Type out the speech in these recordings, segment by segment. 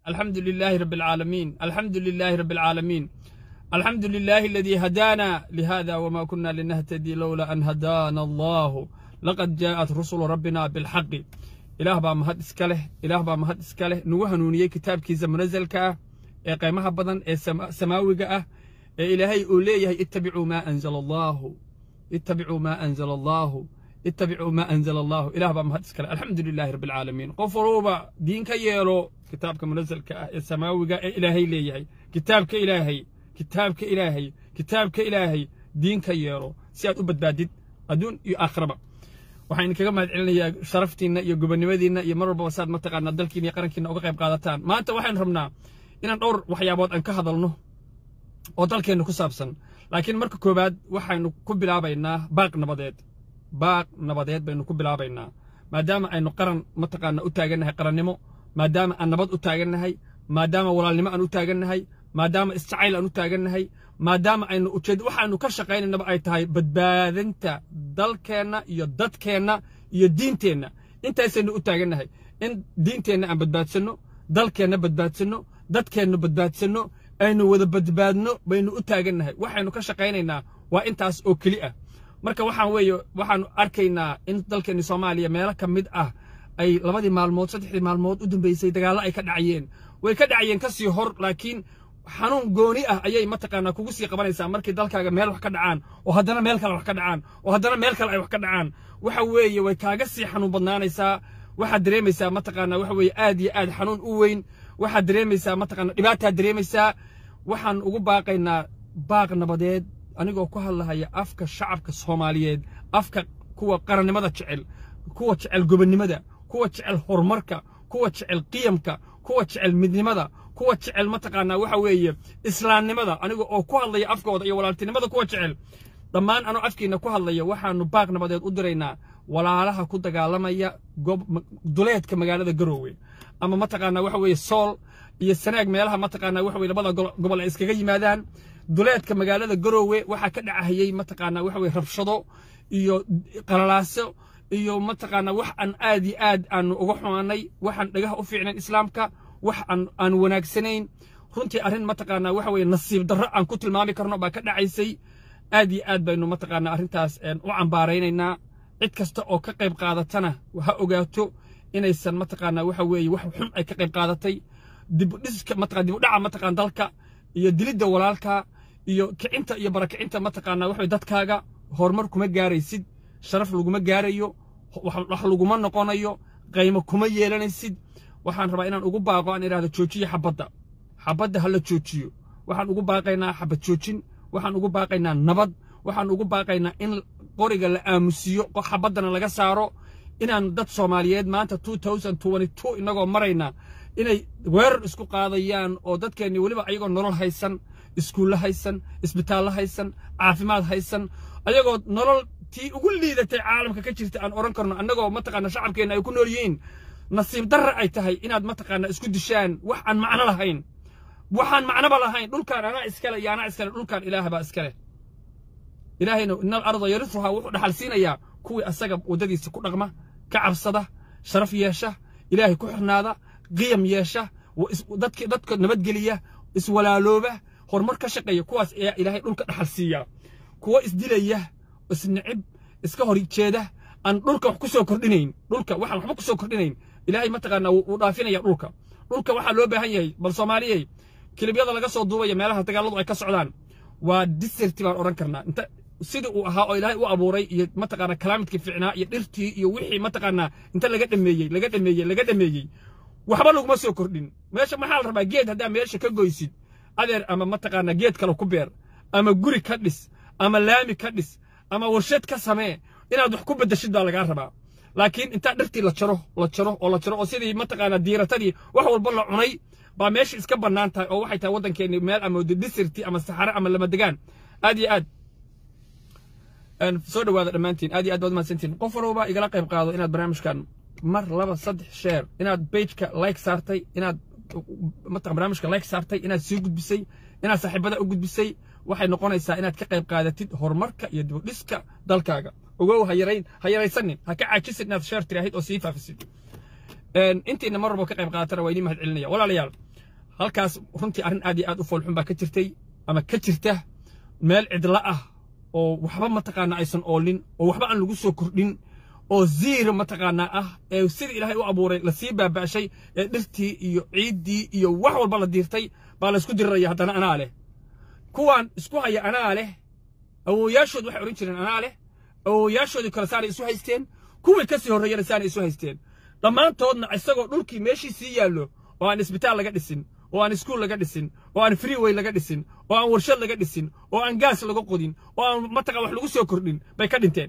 الحمد لله رب العالمين الحمد لله رب العالمين الحمد لله الذي هدانا لهذا وما كنا لنهتدي لولا أن هدانا الله لقد جاءت رسل ربنا بالحق إله با مهد إسكاله إله با مهد إسكاله نوه نونية كتاب كيزا منزل كاه إيه قيمها بدن إيه سما سماوي كاه إيه إلهي أوليه اتبعوا ما أنزل الله اتبعوا ما أنزل الله اتبعوا ما أنزل الله إله با مهد إسكاله الحمد لله رب العالمين قفروبا دين كييرو كتابك منزل كاه سماوي كاه إلهي ليه كتابك إلهي kitaabka ilaahay kitaabka ilaahay diinka yeelo si aad u badbaadid adduun iyo aakhiraba waxaan idinkaga mahad celinayaa sharaftiinna iyo gobonnimadiinna iyo mar walbaba saad mataqaanaa dalkiina iyo qarankiina uga qayb qaadataan maanta waxaan rabnaa inaan dhowr waxyaabood aan ka hadalno oo dalkeenna ku saabsan laakiin marka koowaad waxaynu ku bilaabaynaa baaq nabadeed baaq nabadeed baynu ku bilaabaynaa maadaama aynu qaran mataqaanaa u taagannahay qarannimo maadaama aan nabad u taagannahay maadaama walaalnimo aan u taagannahay maadaama isjacayl aan u taagannahay maadaama aynu ujeed waxaanu ka shaqaynaynaba ay tahay badbaadinta dalkeenna iyo dadkeenna iyo diinteenna intaasaynu u taagannahay in diinteenna aan badbaadsanno dalkeenna badbaadsanno dadkeenna badbaadsanno aynu wada badbaadno baynu u taagannahay waxaynu ka shaqaynaynaa waa intaas oo keli ah marka waxaan weeye waxaanu arkaynaa in dalkeenni soomaaliya meelo ka mid ah ay labadii maalmood saddexdii maalmood u dambeysay dagaallo ay ka dhacayeen way ka dhacayeen ka sii hor laakiin xanuun gooni ah ayay mataqaanaa kugu sii qabanaysaa markii dalkaaga meel wax ka dhacaan oo haddana meel kale wax ka dhacaan oo haddana meel kale ay wax ka dhacaan waxa weeye way kaaga sii xanuun badnaanaysaa waxaad dareemaysaa mataqaanaa waxa weeye aad iyo aad xanuun u weyn waxaad dareemaysaa mataqaanaa dhibaataad dareemaysaa waxaan ugu baaqaynaa baaq nabadeed anigoo ku hadlahaya afka shacabka soomaaliyeed afka kuwa qarannimada jecel kuwa jecel gobonnimada kuwa jecel horumarka kuwa jecel qiyamka kuwa jecel midnimada kuwa jecel mataqaanaa waxa weeye islaamnimada aniga oo ku hadlaya afkooda iyo walaaltinimada kuwa jecel dhammaan anoo afkiina ku hadlaya waxaanu baaq nabadeed u diraynaa walaalaha ku dagaalamaya duleedka magaalada garoowe ama mataqaanaa waxa weeye sool iyo sanaag meelaha mataqaanaa waxa weye labada gobol ay iskaga yimaadaan duleedka magaalada garoowe waxaa ka dhacahayey mataqaanaa waxa weye rabshado iyo qalalaaso iyo mataqaanaa wax aan aad iyo aad aanu uga xumaanay waxaan dhagaha u fiicnayn islaamka wax aan aan wanaagsanayn runtii arrin mataqaanaa waxa weeye nasiib darro aan ku tilmaami karno baa ka dhacaysay aad iyo aad baynu mataqaanaa arrintaas u cambaaraynaynaa cid kasta oo ka qayb qaadatana ha ogaato inaysan mataqaanaa waxa weeye wax xun ay ka qayb qaadatay dibudhiska mataqaa dibudhaca mataqaan dalka iyo dilidda walaalka iyo kicinta iyo barakicinta mataqaanaa waxa dadkaaga horumar kuma gaaraysid sharaf laguma gaarayo wax laguma noqonayo qaymo kuma yeelanaysid waxaan rabaa inaan ugu baaqo aan idhahdo joojiyo xabadda xabadda ha la joojiyo waxaan ugu baaqaynaa xabad joojin waxaan ugu baaqaynaa nabad waxaan ugu baaqaynaa in qoriga la aamusiyo xabaddana laga saaro inaan dad soomaaliyeed maanta inagoo marayna inay weerar isku qaadayaan oo dadkeenni weliba ayagoo nolol haysan iskuulle haysan isbitaallo haysan caafimaad haysan ayagoo nolol tii ugu liidatay caalamka ka jirta aan odhan karno annagoo mataqaana shacabkeenna ay ku nool yihiin nasiib darra ay tahay inaad mataqaana isku dishaan wax aan macno lahayn waxaan macnoba lahayn dhulkaan anaa iskale iyo anaa iskale dhulkaan ilaah baa iskale ilaahayna inal arda yarisuhaa wuxuu dhaxal siinayaa kuwii asaga waddadiisa ku dhaqma ka cabsada sharaf yeesha ilaahay ku xirnaada qiyam yeesha dadka dadka nabadgeliya iswalaalooba horumar ka shaqeeya kuwaas ayaa ilaahay dhulka dhaxal siiyaa kuwa isdilaya isnicib iska hor jeeda aan dhulka wax ku soo kordhinayn dhulka waxaan waxba ku soo kordhinayn ilaahay mataqaanaa wuu dhaafinaya dhulka dhulka waxaa loo baahan yahay bal soomaaliyey kilibyada laga soo duubaya meelaha dagaaladu ay ka socdaan waa diserti baan odhan karnaa inta sidii uu ahaa oo ilaahay u abuuray iyo mataqaanaa kalaamidkii fiicnaa iyo dhirtii iyo wixii mataqaanaa inta laga dhameeyey laga dhameeyey laga dhameeyey waxba laguma soo kordhin meesha maxaa la rabaa geed haddaa meesha ka goysid adeer ama mataqaanaa geed kale ku beer ama guri ka dhis ama laami ka dhis ama warshad ka samee inaad wax ku beddeshid baa lagaa rabaa laakiin intaa dhirtii la jaro la jaro oo la jaro oo sidii mataqaanaa diiratadii wax walba la cunay baa meesha iska bannaan tahay oo waxay tahay waddankeenni meel ama disirti ama saxare ama lamadegaan aad iyo aad soo dhawaada dhammaantiin aad iyo aad baad mahadsantiin qof walba igala qayb qaado inaad barnaamijkan mar laba saddex sheer inaad pageka like saartay inaad mataqan barnaamijka like saartay inaad sii gudbisay inaad saaxiibada u gudbisay waxay noqonaysaa inaad ka qayb qaadatid horumarka iyo dibudhiska dalkaaga ogow ha yarayn ha yaraysanin ha ka caajisid inaad sheer tiraahid oo sii faafisid intiina mar walba ka qayb qaadatana waa idiin mahad celinaya walaalayaal halkaas runtii arrin aad iyo aad u foolxun baa ka jirtay ama ka jirta meel cidla ah oo waxba mataqaanaa aysan oolin oo waxba aan lagu soo kordhin oo ziira mataqaanaa ah ee sida ilaahay u abuuray lasii baaba'shay ee dhirtii iyo ciiddii iyo wax walba la diirtay baa laysku diriraya haddana anaa leh kuwaan isku haya anaa leh awooyaashood waxay odhan jireen anaa leh awooyaashoodii kale saanay isu haysteen kuwii ka sii horreeyana saanay isu haysteen dhammaantoodna isagoo dhulkii meeshii sii yaallo oo aan isbitaal laga dhisin oo aan iskuul laga dhisin oo aan freeway laga dhisin oo aan warshad laga dhisin oo aan gaas laga qodin oo aan mataqa wax lagu soo kordhin bay ka dhinteen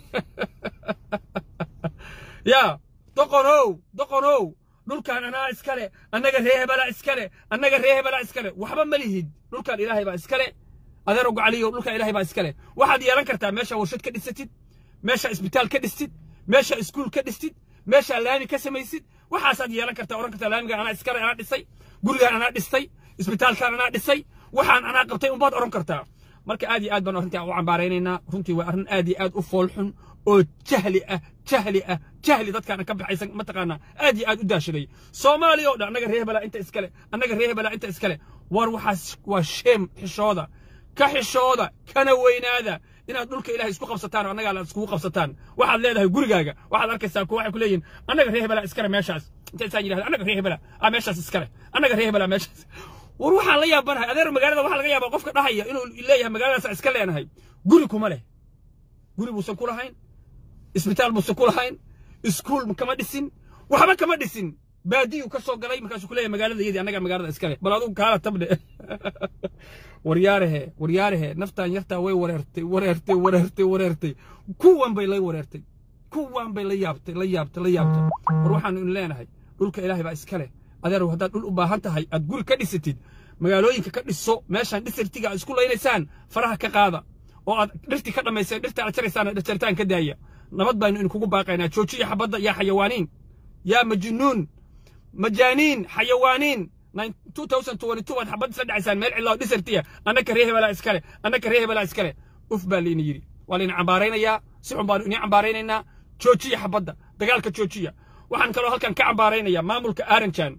yaa doqonow doqonow dhulkan anaa iskale annaga ree hebelaa iskale annaga ree hebelaa iskale waxba ma lihid dhulkan ilaahay baa iskale adeero gocaliyo dhulkan ilaahay baa iskale waxaad yeelan kartaa meesha warshad ka dhisatid meesha isbitaal ka dhistid meesha iskuul ka dhistid meesha laami ka samaysid waxaasaad yeelan kartaa oran kartaa laamigan anaa iskale anaa dhisay gurigaan anaa dhistay isbitaalkaan anaa dhisay waxaan anaa qabtay unbaad oran kartaa marka aad iyo aad baan arrintaa u cambaaraynaynaa runtii waa arrin aad iyo aad u foolxun oo jahli ah jahli ah jahli dadkaana ka baxaysan mataqaanaa aad iyo aad u daashaday soomaaliya oo dhan annaga ree hebelaa inta iskale annaga ree hebelaa inta iskale war waxaas waa sheem xishooda ka xishooda kana weynaada inaad dhulka ilahay isku qabsataan oo annagaa la iskugu qabsataan waxaad leedahay gurigaaga waxaad arkaysaa kuwa waxay ku leeyihin annaga ree hebelaa iskale meeshaas inta isaan yidhahda annaga ree hebelaa ah meeshaas iskale annaga ree hebelaa meeshaas war waxaan la yaabanahay adeer magaalada waxaa laga yaabaa qofka dhahaya inuu leeyahay magaaladaas iska leenahay guri kuma leh guri buusan ku lahayn isbitaal buusan ku lahayn iskuul kama dhisin waxba kama dhisin baadiyuu ka soo galay markaasuu ku leeyahay magaalada iyadii annaga magaalada iska leh bal adugu kaala tabdhe waryaarehe waryaarehe naftaan yartaa way wareertay wareertay wareertay wareertay kuwan bay la wareertay kuwan bay la yaabtay la yaabtay la yaabtay war waxaanu in leenahay dhulka ilaahay baa iska leh adeerow haddaad dhul u baahan tahay aad guri ka dhisatid magaalooyinka ka dhiso meeshaan dhisirtiga aad isku laynaysaan faraha ka qaada oo aad dhirtii ka dhammayseen dhirta aad jaraysaan dhirjaritaan ka daaya nabad baynu idinkugu baaqaynaa joojiya xabadda yaa xayawaaniin yaa majnuun majaaniin xayawaaniin 2022 waad xabad isla dhacaysaan meel cidlaa dhisirtiya annaka ree hebelaa iskale annaka ree hebelaa iskale uf baa layna yidhi waa layna cambaaraynayaa si xun baanu idin cambaaraynaynaa joojiya xabadda dagaalka joojiya waxaan kaloo halkan ka cambaaraynayaa maamulka aaranjan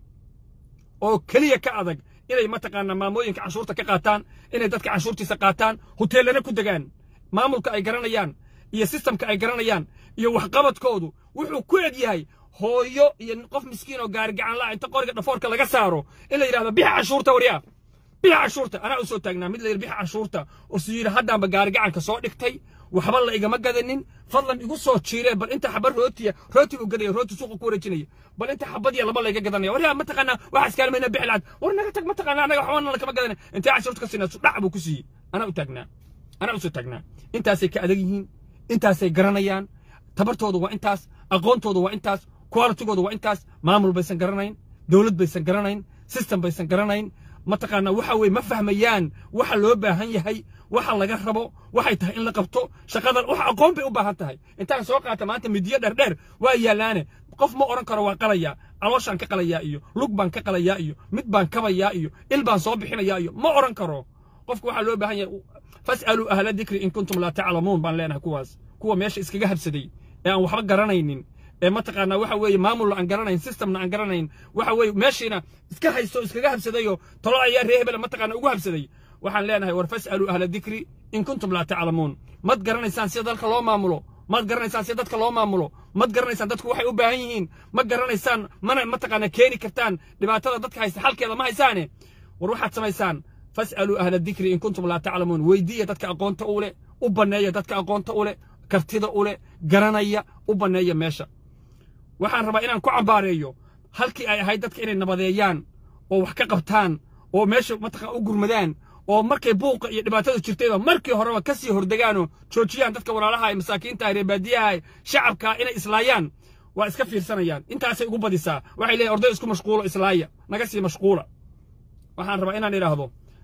oo keliya ka adag inay mataqaanaa maamooyinka canshuurta ka qaataan inay dadka canshuurtiisa qaataan hoteellana ku degaan maamulka ay garanayaan iyo sistamka ay garanayaan iyo waxqabadkoodu wuxuu ku eg yahay hooyo iyo qof miskiin oo gaari gacan la inta qoriga dhafoorka laga saaro in la yidhahdo bixa canshuurta waryaa bixa canshuurta anaa u soo taagnaa mid la yidhi bixa canshuurta oo si yidhi haddaanba gaari gacanka soo dhigtay waxba la igama gadanin fadlan igu soo jiireen bal inta xaba rootiya rooti u gadaya rooti suuqa ku wareejinaya bal inta xabad iyo laba layga gadanaya waryaa mataqaanaa waxaa iskaalmayna bixi lacag war naga tag mataqaanaa anaga waxbana lakama gadana intee canshuurta ka siinaa dhac buu ku siiyey anaa u taagnaa anaa u soo taagnaa intaasay ka adag yihiin intaasay garanayaan tabartooda waa intaas aqoontooda waa intaas qualitigooda waa intaas maamul baysan garanayn dowlad baysan garanayn system baysan garanayn mataqaanaa waxa weeye ma fahmayaan waxa loo baahan yahay waxa laga rabo waxay tahay in la qabto shaqadan wax aqoon bay u baahan tahay intaan soo qaata maanta midiyo dheerdheer waa yaalaane qof ma oran karo waa qalayaa calooshaan ka qalayaa iyo lug baan ka qalayaa iyo mid baan kabayaa iyo il baan soo bixinayaa iyo ma oran karo qofka waxaa loo baahan yahay fas'aluu ahla dikri in kuntum laa taclamuun baan leenahay kuwaas kuwa meesha iskaga habsaday ee aan waxba garanaynin ee mataqaanaa waxa weeye maamulna aan garanayn systemna aan garanayn waxa weeye meeshiina iska haysto iskaga habsadayoo talo ayaa ree hebela mataqaanaa ugu habsaday waxaan leenahay war fas'aluu ahla dikri in kuntum laa taclamuun mad garanaysaan sida dalka loo maamulo mad garanaysaan sida dadka loo maamulo mad garanaysaan dadku waxay u baahan yihiin ma garanaysaan mana mataqaanaa keeni kartaan dhibaatada dadka haysta xalkeeda ma haysaane war waxaad samaysaan fas'aluu ahla dikri in kuntum laa taclamuun weydiiya dadka aqoonta u leh u banneeya dadka aqoonta u leh kartida u leh garanaya u banneeya meesha waxaan rabaa inaan ku cambaareeyo halkii ay ahayd dadka inay nabadeeyaan oo wax ka qabtaan oo meesha mataqaan u gurmadaan oo markay buuqa iyo dhibaatada jirtayba markii horeba ka sii hordegaanoo joojiyaan dadka walaalaha ee masaakiinta reer baadiyaha shacabka inay islaayaan waa iska fiirsanayaan intaasay ugu badisaa waxay leeyihin orday isku mashquulo islaaya naga sii mashquula waxaan rabaa inaan idhaahdo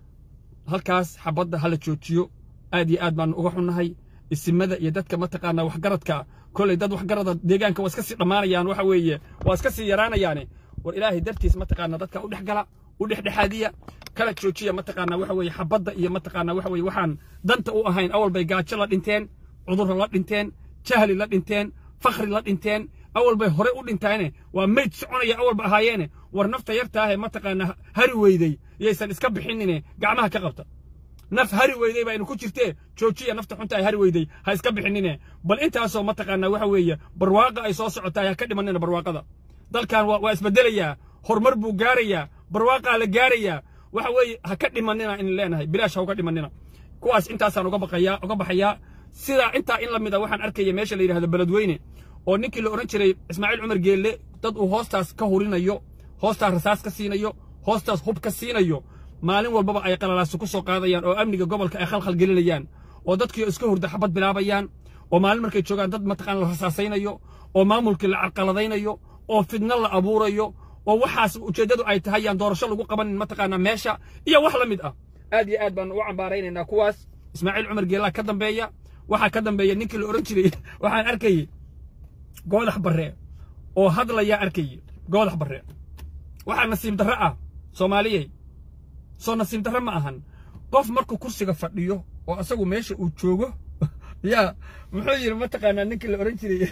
halkaas xabadda hala joojiyo aad iyo aad baanu uga xunnahay isimada iyo dadka mataqaanaa waxgaradka kolley dad waxgarada deegaanka waa iska sii dhammaanayaan waxa weeye waa iska sii yaraanayaane war ilaahay dartiis mataqaanaa dadka u dhex gala u dhexdhexaadiya kala joojiya mataqaanaa waxa weeye xabadda iyo mataqaanaa waxa weeye waxaan danta u ahayn awal bay gaajo la dhinteen cudurro la dhinteen jahli la dhinteen fakhri la dhinteen awal bay hore u dhintaane waa mayd soconaya awalba ahaayeene war nafta yartaahe mataqaana hari weydey yaysan iska bixinine gacmaha ka qabta naf hari weydey baa inu ku jirtee joojiya nafta xunta ay hari weydey ha iska bixinine bal intaasoo mataqaana waxa weeye barwaaqa ay soo socotahay ha ka dhimanina barwaaqada dalkan waa isbedelayaa horumar buu gaarayaa barwaaqaa la gaarayaa waxa weeye ha ka dhimanina in leenahay bilaash ha uga dhimanina kuwaas intaasaan uga baqayaa uga baxayaa sidaa intaa in la mid a waxaan arkaya meesha la yidhahdo beledweyne oo ninkii la odhan jiray ismaaciil cumar geelle dad uu hoostaas ka hurinayo hoostaas rasaas ka siinayo hoostaas hub ka siinayo maalin walbaba ay qalalaasu ku soo qaadayaan oo amniga gobolka ay khalkhal gelinayaan oo dadkii iska hurda xabad bilaabayaan oo maalin markay joogaan dad mataqaan la rasaasaynayo oo maamulkii la carqaladaynayo oo fidno la abuurayo oo waxaas ujeeddadu ay tahay yaan doorasho lagu qabanin mataqaanaa meesha iyo wax la mid ah aad iyo aad baan ugu cambaaraynaynaa kuwaas ismaaciil cumar geellaa ka dambeeya waxaa ka dambeeya ninkii la odhan jiray waxaan arkayey goodax barre oo hadlayaa arkayey goodax barre waxaa nasiib darro ah soomaaliyey soo nasiib darro ma ahan qof markuu kursiga fadhiyo oo asagu meesha uu joogo yaa muxuu yidhi mataqaanaa ninkii la odhan jiray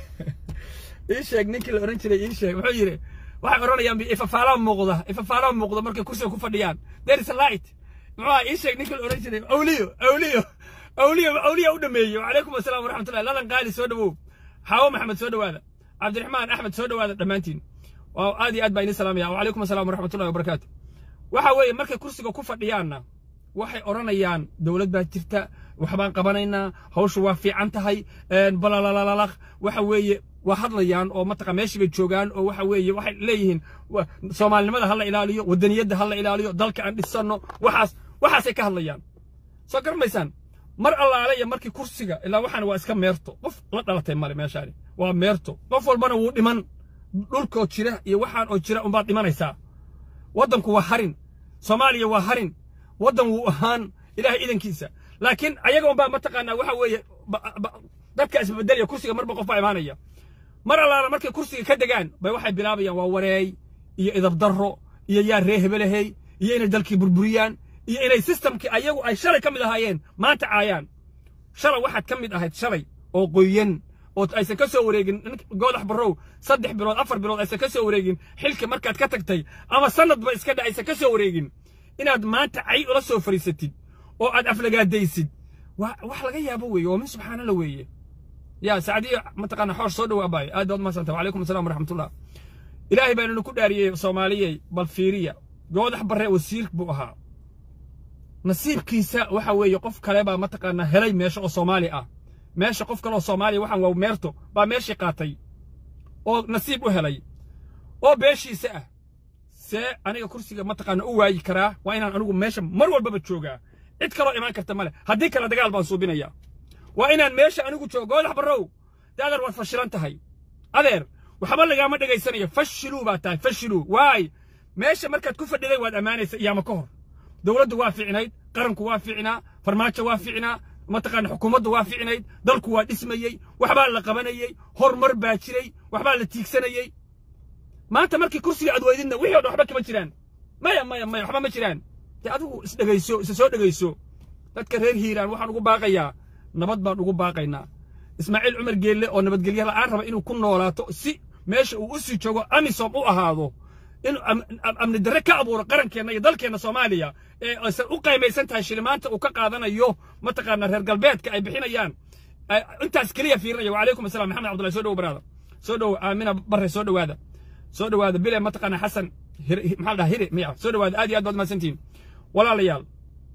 ii sheeg ninkii la odhan jiray ii sheeg muxuu yidhi waxay odhanayaan ifafaalaa muuqda ifafaalaa muuqda markay kursiga ku fadhiyaan there is a light muxuu ii sheeg ninkii la odhan jiray awliyo awliyo awliyo awliya u dhameeyey wacalaykum asalaam waraxmatullahi ladan qaali soo dhawow xaawo maxamed soo dhawaada cabdiraxmaan axmed soo dhawaada dhammaantiin waa aad iyo aad baa idin salaamaya wacalaykum asalaam waraxmatullahi wabarakaatu waxa weeye markay kursiga ku fadhiyaanna waxay odhanayaan dowlad baa jirta waxbaan qabanaynaa hawshu waa fiican tahay balalalalaq waxa weeye waa hadlayaan oo mataqa meeshii bay joogaan oo waxa weeye waxay leeyihiin soomaalinimada ha la ilaaliyo wadaniyadda ha la ilaaliyo dalka aan dhisanno waxaas waxaasay ka hadlayaan soo garmaysaan mar allaale iyo markii kursiga ilaa waxaan waa iska meerto qof la dhalatay male meeshaani waa meerto qof walbana wuu dhiman dhulkoo jira iyo waxaan oo jira unbaad dhimanaysaa waddanku waa harin soomaaliya waa harin waddan wuu ahaan ilaahay idankiisa laakiin ayaga unbaa mataqaanaa waxa weeye dadka isbedelaya kursiga marba qof baa imaanaya mar allaala markay kursiga ka degaan bay waxay bilaabayaan waa wareey iyo idabdarro iyo yaa ree hebelahey iyo inay dalkii burburiyaan iyo inay sistamkii ayagu ay shalay ka mid ahaayeen maanta caayaan shalay waxaad ka mid ahayd shalay oo qoyan oo aysan ka soo wareegin goodax barrow saddex bilood afar bilood aysan ka soo wareegin xilka markaad ka tagtay ama sanadba iska dha aysan ka soo wareegin inaad maanta cay ula soo fariisatid oo aad aflagaadaysid waa wax laga yaabo weeye oo min subxaanalla weeye yaa sacdiyo mataqaana xoosh soo dhowaa baay aad baad umadsanta wacalaykum asalaam waraxmatullah ilaahay baan ku dhaariyey soomaaliyey bal fiiriya goodax barre wasiir buu ahaa nasiibkiisa waxa weeye qof kale baa mataqaanaa helay meesha oo soomaali ah meesha qof kaleoo soomaaliya waxaan waa meerto baa meeshii qaatay oo nasiib u helay oo beeshiisa ah see aniga kursiga mataqaana u waayi karaa waa inaan anigu meesha mar walbaba joogaa cid kaloo imaan karta male haddii kale dagaal baan suubinaya waa inaan meesha anigu joogo goodax barrow dee adeer waad fashilan tahay adeer waxba lagaama dhegaysanayo fashiluu baa tahay fashiluu waay meesha markaad ku fadhiday waad ammaanaysa iyaama ka hor dowladdu waa fiicnayd qaranku waa fiicnaa farmaajo waa fiicnaa mataqaana xukuumaddu waa fiicnayd dalku waa dhismayey waxbaa la qabanayey horumar baa jiray waxbaa la tiigsanayey maanta markii kursiga aad weydidna wixii o dhan waxba kama jiraan maya maya maya waxba ma jiraan dee adigu isdhegayso isa soo dhegayso dadka reer hiiraan waxaan ugu baaqayaa nabad baan ugu baaqaynaa ismaaciil cumar geelle oo nabadgelyo la'aan raba inuu ku noolaato si meesha uu u sii joogo amisom u ahaado in amni darre ka abuuro qarankeenna iyo dalkeenna soomaaliya ee aysan u qaymaysan tahay shilimaanta uu ka qaadanayo mataqaana reer galbeedka ay bixinayaan intaas keliya fiirinaya wacalaykum assalam maxamed cabdullahi soo dhowo baraada soo dhowo aamina barre soo dhowaada soo dhowaada bile mataqaana xasan maxaa dhaha hire miya soo dhowaada aad iyo aad baad mahadsantihiin walaalayaal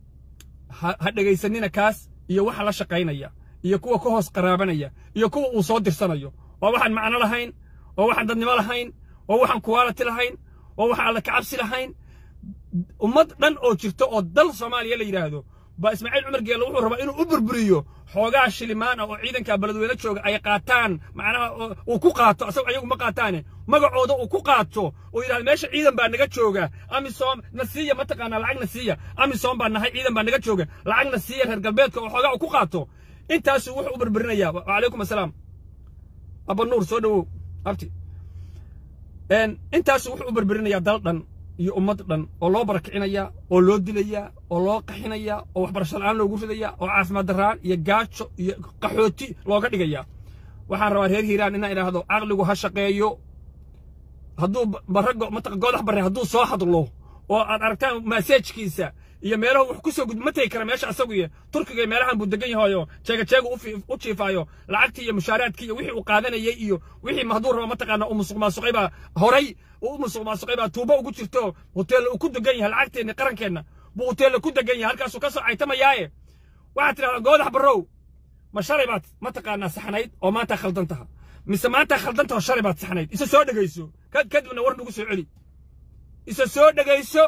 ha dhegaysanina kaas iyo waxa la shaqaynaya iyo kuwa ka hoos qaraabanaya iyo kuwa uu soo dirsanayo oo waxaan macno lahayn oo waxaan dadnimo lahayn oo waxaan kuwaalati lahayn oo waxaan alla kacabsi lahayn ummad dhan oo jirto oo dal soomaaliya la yidhaahdo baa ismaaciil cumar geelle wuxuu rabaa inuu u burburiyo xoogaa shilimaan ah oo ciidanka beledweyne jooga ay qaataan macnaha uu ku qaato asago ayagu ma qaataane magacooda uu ku qaato oo yidhahda meesha ciidan baa naga jooga amisom na siiya mataqaanaa lacag na siiya amisom baa nahay ciidan baa naga jooga lacag na siiya reer galbeedka oo xoogaa uu ku qaato intaasuu wuxuu u burburinayaa wacalaykum assalaam abanuur soo dhowow abti intaasuu wuxuu u burburinayaa dal dhan iyo ummad dhan oo loo barakicinayaa oo loo dilayaa oo loo qaxinayaa oo waxbarasho la'aan loogu ridayaa oo caafimaad darraan iyo gaajo iyo qaxooti looga dhigayaa waxaan rabaa reer hiiraan inaan idhaahdo caqligu ha shaqeeyo hadduu barago mataqa goodax barre hadduu soo hadlo oo aad aragtaan maseejkiisa iyo meelahu wax ku soo gud ma tegi kara meesha asagu iyo turkiga iyo meelahan buu degan yahayo jeega jeega u jiifaayo lacagtii iyo mushaaraadkii iyo wixii uu qaadanayay iyo wixii hadduu rabo mataqaana uu musuq maasuqay baa horay uu musuq maasuqay baa tuubo ugu jirto hoteella uu ku degan yahay lacagteenna qarankeenna buu hoteella ku degan yahay halkaasuu ka soo caytamayaaye waxaad tidhahdaa goodax barrow ma shalay baad mataqaanaa saxnayd oo maanta khaldan taha mise maanta khaldan taho shalay baad saxnayd isa soo dhegayso kadibna war nagu soo celi isa soo dhegayso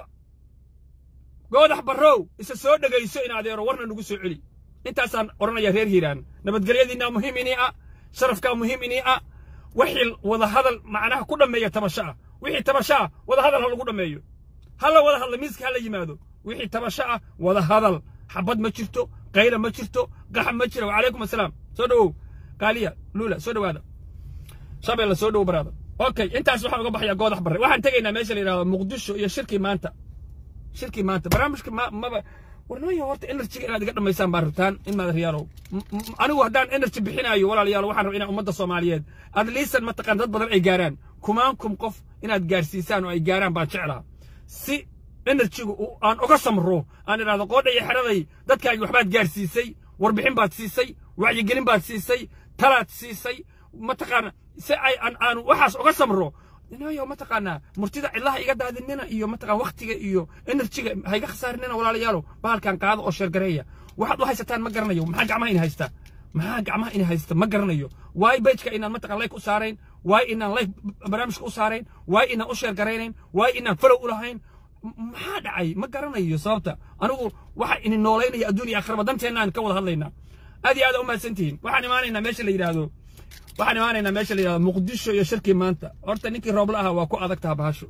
goodax barrow isa soo dhegayso in adeero warna nagu soo celi intaasaan odhanaya reer hiiraan nabadgelyadiinaa muhiim inii ah sharafkaa muhiim inii ah wixii wadahadal macnaha ku dhammeeya tabasho ah wixii tabasho ah wadahadal ha lagu dhammeeyo hala wada hadla miiska hala yimaado wixii tabasho ah wadahadal xabad ma jirto qayla ma jirto qaxa ma jira wacalaykum assalaam soo dhowow qaaliya luula soo dhowaada shabeelle soo dhowow baraada okay intaas waxaan uga baxayaa goodax barre waxaan tegaynaa meesha la yidhahdo muqdisho iyo shirkii maanta shirkii maanta barnaamijka maba warnooyo horta enerjiga inaad iga dhammaysaan baan rabtaan in maad riyaalow anigu haddaan enerji bixinaayo walaalayaal waxaan rabaa inaan ummadda soomaaliyeed adliisan mataqaan dad badan ay gaaraan kumaan kum qof inaad gaarsiisaan oo ay gaaraan baan jeclaha si enerjigu aan uga samro aan idhahdo qoodha iyo xeraday dadkaagi waxbaad gaarsiisay warbixin baad siisay wacyigelin baad siisay talaad siisay mataqaana si ay aan waxaas uga samro inayo mataqaanaa murtida cidlaha iga daadinina iyo mataqaan waktiga iyo enerjiga ha iga khasaarinina walaalayaalo bahalkan qaado oo sheergareeya waxaad u haysataan ma garanayo maxaa gacmaha ina haysta maxaa gacmaha ina haysta ma garanayo waay bejka inaan mataqan layk u saarayn waay inaan layk barnaamijka u saarayn waay inaan u sheergaraynayn waay inaan falow u lahayn maxaa dhacay ma garanayo sababta anigu waxa ini noolaynaya adduuniya akhraba danteenna aan ka wada hadlaynaa aad iyo aad u mahadsantihiin waxaan imaanaynaa meesha la yidhaahdo waxaan imaanaynaa meesha la yidhahdo muqdisho iyo shirkii maanta horta ninkii roobla ahaa waa ku adag taha bahasho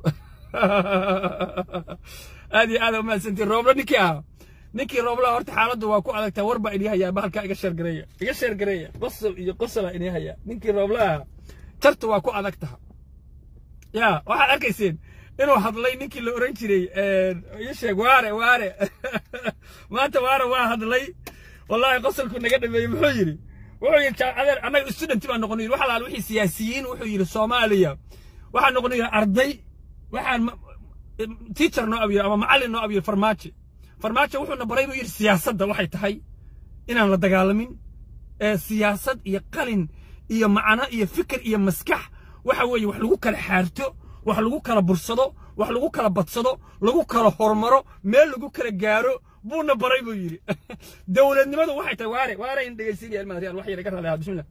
aad iyo aad u mahadsantihiin roobla ninkii ahaa ninkii roobla horta xaaladdu waa ku adag taha war baa inii hayaa bahalkaa iga sheergareeya iga sheergareeya qosol iyo qosolaa inii hayaa ninkii roobla ahaa tartu waa ku adag taha ya waxaad arkayseen inuu hadlay ninkii la oran jiray ii sheeg waare waare maanta waare waa hadlay wallaahi qosolku naga dhameeyey muxuu yidhi wuxuu yidhi adeer annaga student baan noqon yidhi waxa laal wixii siyaasiyiin wuxuu yidhi soomaaliya waxaan noqon yidhi arday waxaan teacher noo abyir ama macallin noo abyir farmaajo farmaajo wuxuuna baray buu yidhi siyaasadda waxay tahay inaan la dagaalamin ee siyaasad iyo qalin iyo macno iyo fikir iyo maskax waxa weeye wax lagu kala xaarto wax lagu kala bursado wax lagu kala badsado lagu kala hormaro meel lagu kala gaaro buuna baray buu yidhi dowladnimadu waxay tahay waare waare in dhegaysiinaya ilmaadriyaan wax yar iga raali bismillah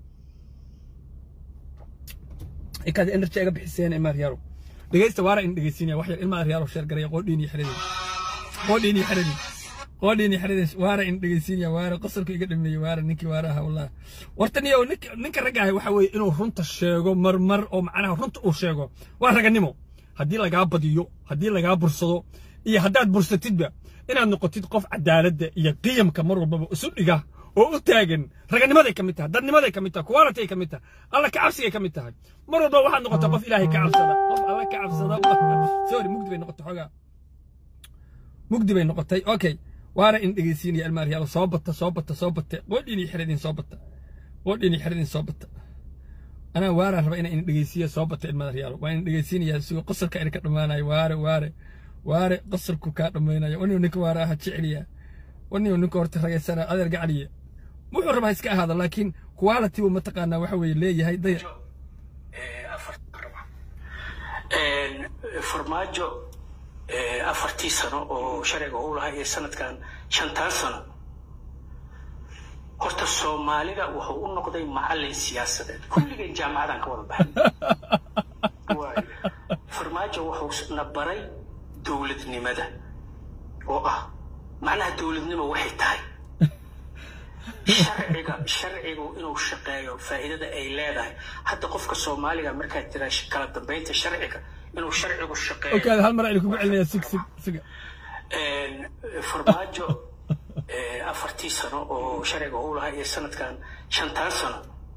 ikaad energy iga bixiseen ilmaadriyaalo dhegaysta waare in dhegaysiinaya wax yar ilmaadriyaalo sheer garaya qoodhiin iyo xeradeen qoodhiin iyo xeradeen qoodhiin iyo xeradeen waare in dhegaysiinaya waare qosolku iga dhameeyey waare ninkii waare ahaa wallahi warta niyo ninka ragga ahi waxa weeye inuu runta sheego marmar oo macnaha runta uu sheego waa raganimo haddii lagaa badiyo haddii lagaa bursado iyo haddaad bursatidba inaad noqotid qof cadaaladda iyo qiyamka mar walbaba isu dhiga oo u taagan raganimaday ka mid tahay dadnimaday ka mid tahay quality ka mid tahay alla ka cabsigay ka mid tahay mar walba waxaad noqotaa qof ilaahay ka cabsada qof alla ka cabsada sorry mugdi bay noqotay xoogaa mugdi bay noqotay okay waana in dhegeysiinaya almaariyaalo soo bata soo bata soo bata qoodhiini xeradin soo bata qoodhiini xeradin soo bata anaa waaraan raba inaan in dhegeysiiya soo bata ilmaariyaalo waa in dhegeysiinaya sigo qosolka ina ka dhammaanayo waare waare waare qasarku kaa dhammaynayo waniu ninka waare aha jeceliya waniu ninka horta ragaysana adeer gacaliya wuxuu rabaa iska ahaado laakiin quality buu mataqaanaa waxa weeye leeyahay daya farmaajo afartii sano oo sharciga u lahaa iyo sanadkan shantaan sano horta soomaalida wuxuu u noqday macallin siyaasadeed kulligeen jaamacadaan ka wada baxay farmaajo wuxuu na baray dowladnimada oo ah macnaha dowladnimo waxay tahay sharciga sharcigu inuu shaqeeyo faa'iidada ay leedahay hadda qofka soomaaliga markaad tiraa kala dambeynta sharciga inuu sharcigu shaqeeyo okaada hal mar aynu kugu celinaya sig sig siga farmaajo afartii sano oo sharciga u lahaa iyo sanadkan shantaan sano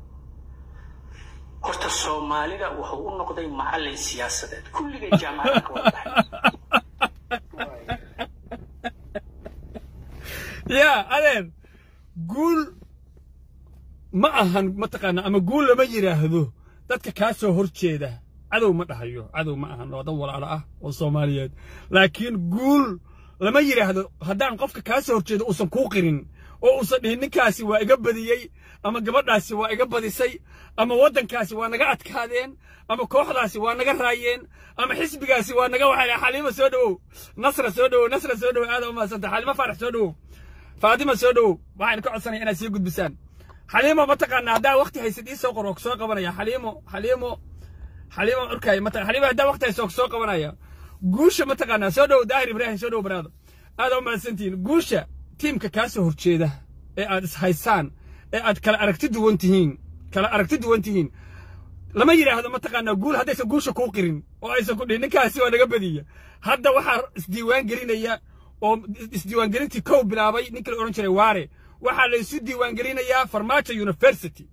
horta soomaalida wuxuu u noqday macallin siyaasadeed kulligeen jaamacadaan ka wada baxay ya adeer guul ma ahan mataqaana ama guul lama yidhaahdo dadka kaa soo hor jeeda cadow ma dhahayo cadow ma ahan waa dad walaalo ah oo soomaaliyeed laakiin guul lama yidhaahdo haddaan qofka kaa soo horjeedo uusan kuu qirin oo uusan dhihin ninkaasi waa iga badiyey ama gabadhaasi waa iga badisay ama waddankaasi waa naga adkaadeen ama kooxdaasi waa naga raayeen ama xisbigaasi waa naga waxay xaliimo soo dhowow nasra soo dhowow nasra soo dhowow aad u mahadsanta xaliimo faarax soo dhowow faadima soo dhowow waxaan ka codsanaya inaad sii gudbisaan xaliimo mataqaana haddaa waqti haysid ii soo qor oo soo qabanaya xaliimo xaliimo xaliimo urkaay mata xaliimo haddaa waqti haysid oo soo qabanaya guusha mataqaana soo dhowow daahir ibraahim soo dhowow baraado aad u mahadsantihiin guusha tiimka kaa soo horjeeda ee aad ishaysaan ee aad kala aragti duwan tihiin kala aragti duwan tihiin lama yidhaahdo mataqaanaa guul haddaysan guusha kuu qirin oo aysan ku dhihin ninkaasi waa naga badiya hadda waxaa isdiiwaan gelinaya oo isdiiwaangelintii kow bilaabay ninkii la odhan jiray waare waxaa la isu diiwaangelinayaa farmaajo university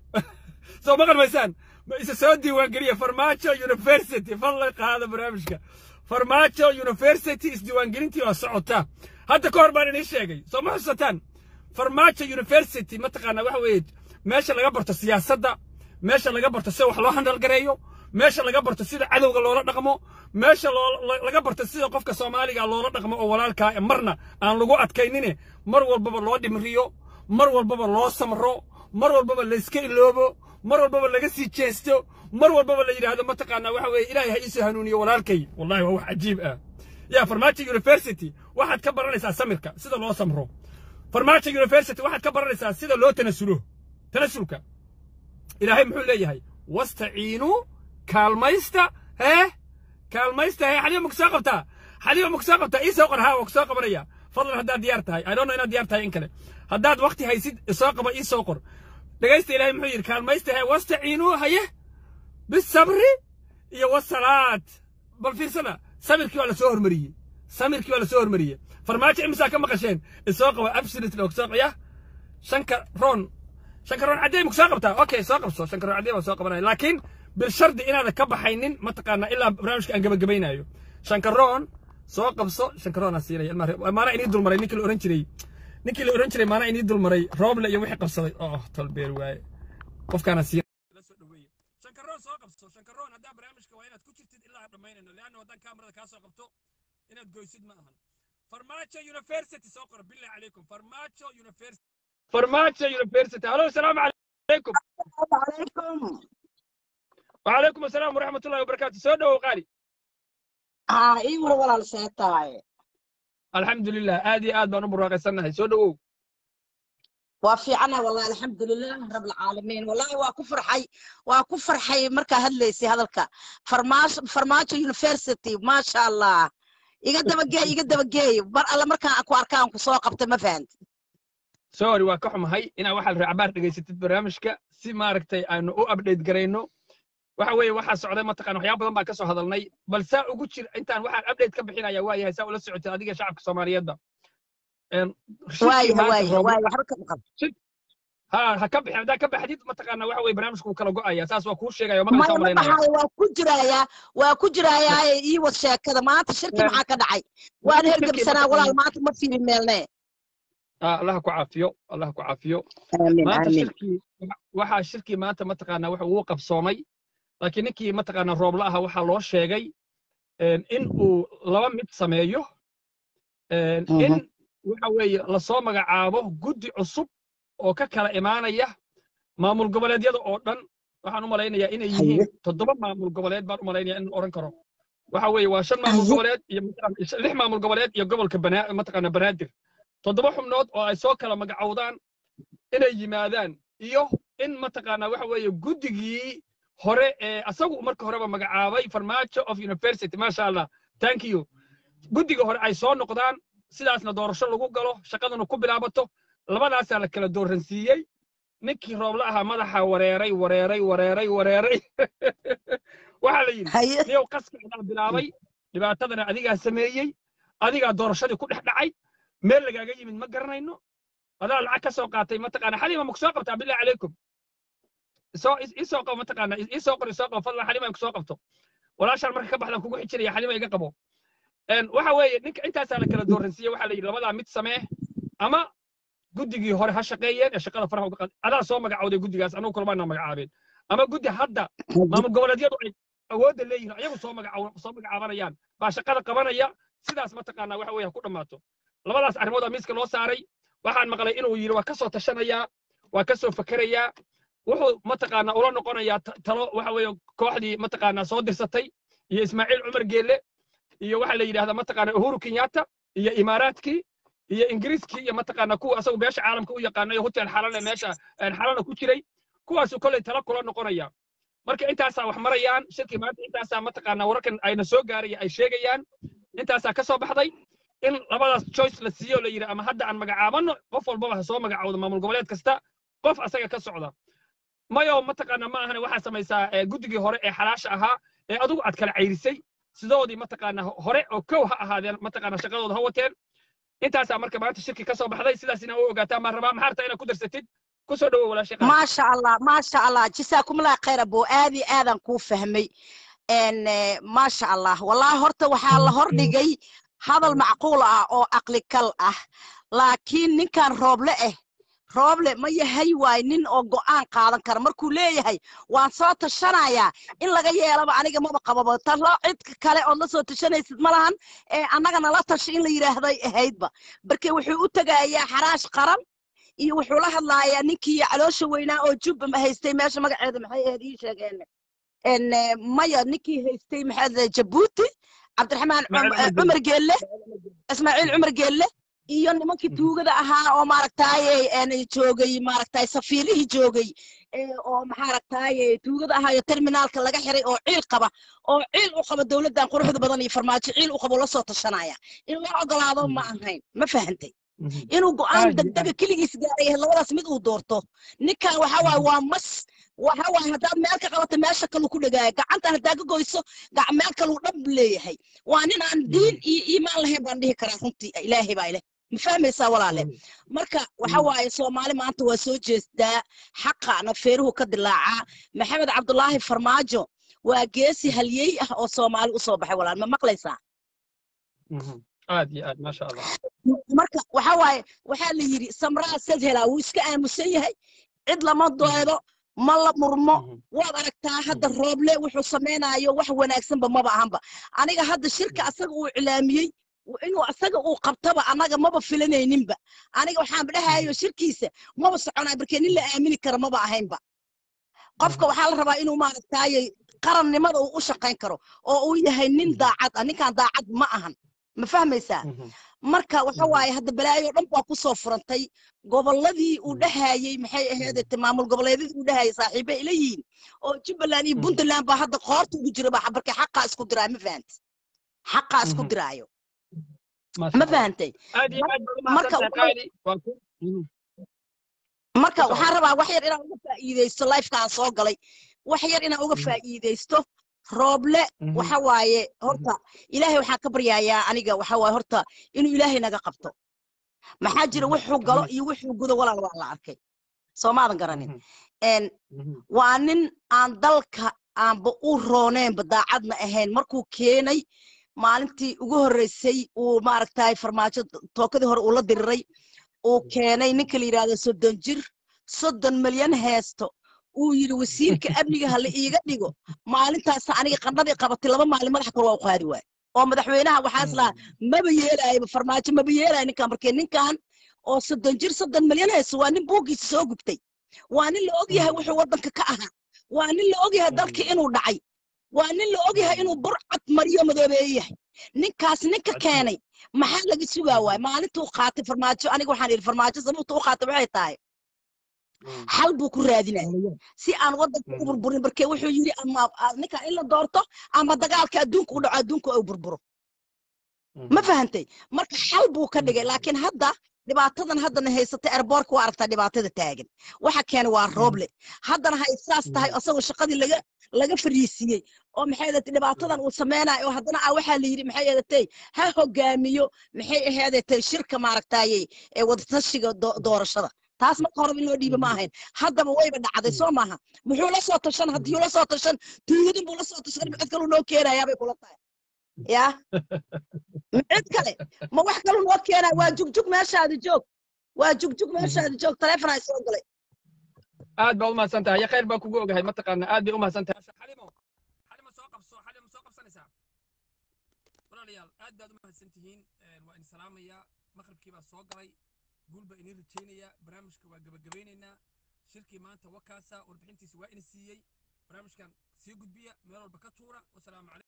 soo ma qalmaysaan ma isa soo diiwaangeliya farmaajo university fadlan qaada barnaamijka farmaajo university isdiiwaangelintii waa socota hadda ka hor baan inii sheegay soo ma xusataan farmaajo university mataqaanaa waxa weeye meesha laga barto siyaasadda meesha laga barto sida wax loo handalgareeyo meesha laga barto sida cadowga loola dhaqmo meesha laga barto sida qofka soomaaliga loola dhaqmo oo walaalkaa marna aan lagu adkaynine mar walbaba loo dhimriyo mar walbaba loo samro mar walbaba layska iloobo mar walbaba laga sii jeesto mar walbaba la yidhaahdo mataqaanaa waxa weeye ilaahay ha iisoo hanuuniyo walaalkay wallahi waa wax cajiib ah yaa farmaajo university waxaad ka baranaysaa samirka sida loo samro farmaajo university waxaad ka baranaysaa sida loo tanasulo tanasulka ilaahay muxuu leeyahay wastaciinuu kaalmaysta hee kaalmaysta hee xaliima maku soo qabtaa xaliima maku soo qabtaa ii soo qor haa waa ku soo qabanaya fadlan haddaad diyaar tahay i don't know inaad diyaar tahay in kale haddaad waqti haysid isoo qaba ii soo qor dhegaysta ilaahay muxuu yidhi kaalmaysta hee wastaciinuu haye bisabri iyo wasalaad bal fiirsada samirkii waa la soo hormariyey samirkii waa la soo hormariyey farmaajo imisaa ka maqasheen isoo qaba absolutely oo soo qaya shanka roon shanka roon caddey ma soo qabtaa okay soo qabso shanka roon caddey baa soo qabanaya laakiin bilshardi inaadan ka baxaynin mataqaanaa ilaa barnaamijka aan gabagabaynayo shanka roon soo qabso shanka roon aan siinaya maana inii dulmaray ninkii la oran jiray ninkii la oran jiray maana inii dulmaray rooble iyo wixii qabsaday oh tolbeer waaye qofkaana siin shankaroon soo qabso shankaroon haddaa barnaamijka waa inaad ku jirtid ilaa aan dhammaynayno leanna haddaan kaamarada kaa soo qabto inaad goysid ma ahan farmaajo university soo qora billahi calaykum farmaajo university farmaajo university halo asalaamu calaykum عليكم وعليكم السلام ورحمة الله وبركاته سو دو قالي ها اي ولا ولا لسيتاي الحمد لله آدي آد بانو براقي سنة سو دو وفي عنا والله الحمد لله رب العالمين والله وكفر حي وكفر حي مركا هدليسي هذلك فرماش فرماش يونيفرسيتي ما شاء الله iga daba geey iga daba geey bar alla markaan ku arkaan ku soo qabtay ma fahant sorry waa ka xumahay inaa waxaa la raacabaar dhegaysatid barnaamijka si maaragtay aanu u update garayno waxa weeye waxaa socday mataqaan waxyaaba badan baan ka soo hadalnay bal saa ugu jir intaan waxaan update ka bixinaya waa yahay saa ula socotay adiga shacabka soomaaliyeedba waaya waaya waaya waxba ka maqan ha ha ka bixin haddaa ka baxdid mataqaana waxa weye barnaamijku wuu kala go'aya saas waa kuu sheegaya oo maya maqlaysaa ma malaynaya dhahayo waa ku jirayaa waa ku jirayaa ii wad sheekada maanta shirki maxaa ka dhacay waan hergebsanaa walaal maanta ma fiiri meelne Ah, allah ku caafiyo allah ku caafiyo aamin maanta aamin shirkii waxaa shirkii maanta mataqaanaa waxa uu qabsoomay laakiin ninkii mataqaanaa roobla aha waxaa loo sheegay een, in uu laba mid sameeyo een, in waxa weeye lasoo magacaabo guddi cusub oo ka kala imaanaya maamul goboleedyada oo dhan waxaan u malaynayaa inay yihiin toddoba maamul goboleed baan u malaynayaa in oran karo waxa weeye waa shan maamul Haye. goboleed iyo mataqaana- lix maamul goboleed iyo gobolka Banaa- mataqaana banaadir toddoba xubnood oo ay soo kala magacowdaan inay yimaadaan iyo in mataqaanaa waxa weeye guddigii hore ee asagu marka horeba magacaabay farmaajo of university maasha allah thank you guddiga hore ay soo noqdaan sidaasna doorasho lagu galo shaqadana ku bilaabato labadaasaa la kala dooransiiyey ninkii roobla ahaa madaxa wareeray wareeray wareeray wareeray waxaa la yidhi haye niyow qaskiidaa bilaabay dhibaatadana adigaa sameeyey adigaa doorashadii ku dhex dhacay meel lagaaga yimid ma garanayno adaa lacag ka soo qaatay mataqaana xalima maku soo qabtaa billahi calaykum isoo is- isoo qabo mataqaana is- isoo qor isoo qabo fadlan xalima ku soo qabto walaashaan marka ka baxdan kugu xijiraya xalima iga qabo Een, waxa weeye ninka intaasaa la kala dooransiiyey waxaa la yidhi labadaa mid samee ama guddigii hore ha shaqeeyeen ee shaqada faraha uga qaad adaa soo magacawday guddigaas anugu kulmaana magacaabeen ama guddi hadda maamul goboleedyadu ay awoodda leeyihiin ayagu soo magacaw soo magacaabanayaan baa shaqada qabanaya sidaas mataqaanaa waxa weeye ha ku dhammaato labadaas arrimood aa miiska loo saaray waxaan maqlay inuu yidhi waa ka soo tashanayaa waa ka soo fakerayaa wuxuu mataqaanaa ula noqonayaa ta- talo waxa weeye kooxdii mataqaanaa soo dirsatay iyo ismaaciil cumar geelle iyo waxaa la yidhahdaa mataqaanaa uhuru kenyatta iyo imaaraadkii iyo ingiriiskii iyo mataqaanaa kuwa asagu beesha caalamka u yaqaanayo hotel xalale meesha een, xalana ku jiray kuwaasuu kolley talo kula noqonaya marka intaasaa wax marayaan shirkii maanta intaasaa mataqaanaa wararkan ayna soo gaaraya ay sheegayaan intaasaa ka soo baxday in labadaas choice la siiyo la yidhi ama hadda aan magacaabano qof walbaba ha soo magacaawdo maamul goboleed kasta qof asaga ka socda mayo mataqaanaa ma ahane waxaa samaysaa ee, guddigii hore ee xalaasha ahaa ee adigu aad kala cayrisay sidoodii mataqaanaa hore oo kow ha ahaadeen mataqaanaa shaqadooda ha wateen intaasaa marka maanta shirki ka soo baxday sidaas inaa u ogaataan baan rabaa maxaa rabtaa inaad ku darsatid ku soo dhowo walaashay qaali. ما شاء الله ما شاء الله جزاكم الله خير ابو ادي ادن كو فهمي ان ما شاء الله والله horta waxaa la hordhigay hadal macquul ah oo aqli kal ah laakiin ninkan rooble ah rooble ma yahay waay nin oo go'aan qaadan kara markuu leeyahay waan soo tashanayaa in laga yeelaba aniga maba qababa talo cid kale ood la soo tashanaysid ma lahan ee annagana la tashi in la yidhaahday ahaydba barke wuxuu u tegayaa xaraash qaran iyo wuxuu la hadlayaa ninkii caloosha weynaa oo jubba ma haystay meesha magaceeda maxay ahayd ii sheegeen en eh, maya ninkii haystay maxay ahayd jabuuti cabdiraxmaan Ismaaciil Cum- Cumar cumar geelle ismaaciil cumar geelle iyo nimankii tuugada ahaa oo maaragtaaye en joogay maaragtaay safiirihii joogay ee oo maxaaragtaaye tuugada ahaa iyo terminaalka laga xiray oo ciil qaba oo ciil u qaba dowladdan quruxda badan iyo farmaajo ciil u qabo la soo tashanaya in loo ogolaado ma ahayn ma fahantay Mhm. inuu go'aan Aad iyo degdega keligiis gaaray labadaas mid uu doorto ninkan waxa waaye waa mas waxa waaye haddaad meel ka qabato meesha kaluu ku dhagaaya gacanta haddaa ka goyso gac meel kaluu dhab leeyahay waa nin aan diin iyo iimaan lahayn baan dhihi karaa runtii ilaahay baa ileh ma fahmaysaa walaale marka waxa waaye soomaali maanta waa soo jeestaa xaqana feeruhu ka dilaacaa maxamed cabdulaahi farmaajo waa geesi halyey ah oo soomaali u soo baxay walaal ma maqlaysaa Mhm. aad iyo aad maasha allah marka waxa waaye waxaa la yidhi samraa sad helaa wuu iska aamusan yahay cid lama doodo ma la murmo Mhm. waad aragtaa hadda rooble wuxuu samaynayo wax wanaagsanba maba ahanba aniga hadda shirka asaga uu iclaamiyey w- inuu asaga uu qabtaba annaga maba filanayninba aniga waxaanba dhahayo shirkiisa maba soconaa markee nin la aamini kara maba ahaynba qofka waxaa la rabaa inuu maaragtaaye qarannimada uu u shaqayn karo oo uu yahay nin daacad ah ninkan daacad ma ahan ma fahmaysaa Mhm. marka waxa Mhm. waaye hadda balaayo dhan baa ku soo furantay gobolladii uu Mhm. dhahayey maxay ahayd maamul goboleedyadii uu dhahayay saaxiibe ila yihiin oo jubbaland iyo Mhm. puntland baa hadda qoorta ugu jira ba marka xaqaa isku diraa ma fahanti xaqaa isku Mhm. diraayo Maasha ma Allah. fahantay aad iyo aad baad marka umahadsantahay waxa- qaali waa ku Mhm. marka Ku waxaan socda. rabaa wax yar inaan uga faa'iidaysto lifekaan soo galay wax yar inaan uga Mhm. faa'iidaysto rooble Mhm. waxa waaye horta ilaahay waxaan ka baryayaa aniga waxa waaye horta inuu ilaahay naga qabto maxaa jira Mhm. wuxuu galo Amiin. iyo wuxuu gudo walaal waa la arkay soomaadan garanin Mhm. En Mhm. waa nin aan dalka aanba u rooneenba daacadna ahayn markuu keenay maalintii ugu horreysay uu maaragtay farmaajo tookadii hore uu la diriray uu keenay ninka la yidhaahdo soddon jir soddon milyan heesto uu yidhi wasiirka amniga ha la iiga dhigo maalintaas aniga qandhadii qabatay laba maalin madaxa kor waa u qaadi waay oo madaxweynaha waxaa islaa maba yeelaayaba farmaajo maba yeelaayo ninkan markee ninkan oo soddon jir soddon milyan haysto waa nin buuggiisa soo gubtay waa nin la og yahay wuxuu waddanka ka ahaa waa nin la og yahay dalka inuu dhacay waa nin la og yahay inuu burcad mariyo madoobeeye yahay ninkaas ninka keenay maxaa laga sugaa waay maalintuu qaatay farmaajo aniga waxaan idhi farmaajo sababta u qaatay waxay tahay Mhm. xal buu ku raadinaya si aan waddanka u Mhm. burburin markee wuxuu yidhi ama a- ninkan in la doorto ama dagaalka adduunka u dhaco adduunka uu burburo ma Mhm. fahantay marka xal buu ka dhigay Mhm. laakiin hadda dhibaatadan haddana haysatay airboortka waa aragtaa dhibaatada taagan waxa keenay waa rooble haddana hay saas tahay asagoo shaqadii laga laga fariisiiyey oo maxay ahayd dhibaatadan uu sameynayo oo haddana ah waxaa la yidhi maxay ahayd ha hogaamiyo maxay ahayd shirka maaragtaaye ee wadatashiga do- doorashada taas marka horeba in loo dhiiba ma ahayn haddaba wayba dhacday soo maaha muxuu la soo tashan haddii la soo tashan tuugadin buu la soo tashan cid kaluu noo keenayaa bay kula tahay yaa ma cid kale ma wax kaluu noo keenaya waa jugjug meeshaada joog waa jugjug meeshaadi joog taleefon ay soo galay aad baa u mahadsan tahay ya khayr baa kugu ogahay mataqaana aad bay u mahadsan tahay xalimo xalimo soo qabso xalimo soo qabsanaysaa walaalayaal aad baad u mahadsan tihiin waa idin salaamayaa maqribkii baa soo galay guul baa idin rajaynayaa barnaamijka waa gebagabaynaynaa shirkii maanta wakaasa warbixintiisa waa idin siiyey barnaamijkan sii gudbiya meel walba ka tuura wasalaamu calaykum